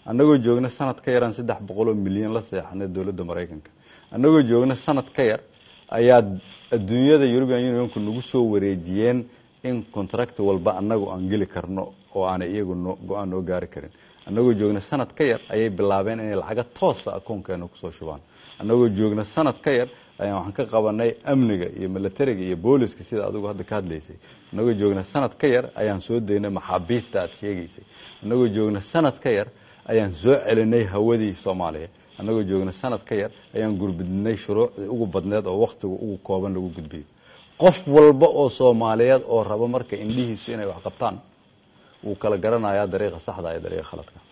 annagoo joogna sanad ka yaraan saddex boqoloo milyan la seexanay dowladda maraykanka annagoo joogna sanad ka yar ayaa adduunyada european unionku nagu soo wareejiyeen in contract walba annagu aan geli karno oo aanay iyagu no go-aan noo gaari karin annagoo joogna sanad ka yar ayay bilaabeen inay lacaga toosa akoonkeena kusoo shubaan annagoo joogna sanad ka yar ayaan waxaan ka qabanay amniga iyo milatariga iyo booliska sida adigu hadda ka hadlaysay annagoo joogna sanad ka yar ayaan soo daynay maxaabiista aad sheegaysay annagoo joogna sanad ka yar ayaan soo celinay hawadii soomaaliya annagoo joogna sanad ka yar ayaan gurbidnay shuruucdii ugu badneed oo wakhtiga ugu kooban lagu gudbiyo qof walba oo soomaaliyeed oo raba marka indhihiisu inay wax qabtaan wuu kala garanayaa dariiqa saxda iyo dariiqa khaladka